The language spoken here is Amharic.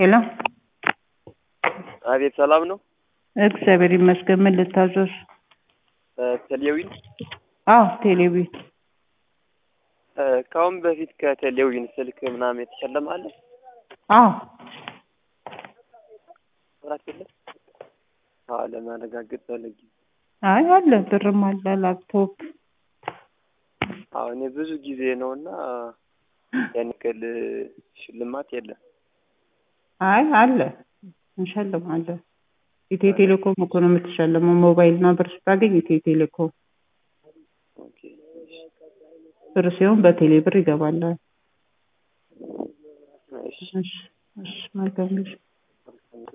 ሄሎ አቤት ሰላም ነው? እግዚአብሔር ይመስገን። ምን ልታዘዝ? ቴሌዊን አዎ ቴሌቪዥን ከአሁን በፊት ከቴሌዊን ስልክ ምናምን የተሸለመ አለ? አዎ መብራት የለም? አዎ ለማረጋገጥ ፈለጊ። አይ አለ፣ ብርም አለ፣ ላፕቶፕ አዎ እኔ ብዙ ጊዜ ነው እና ያን ያክል ሽልማት የለም። አይ አለ፣ እንሸልማለን። ኢትዮ ቴሌኮም እኮ ነው የምትሸልመው። ሞባይል እና ብር ስታገኝ ኢትዮ ቴሌኮም ኦኬ ብር ሲሆን በቴሌ ብር ይገባላል። እሺ እሺ እሺ መልካም ጊዜ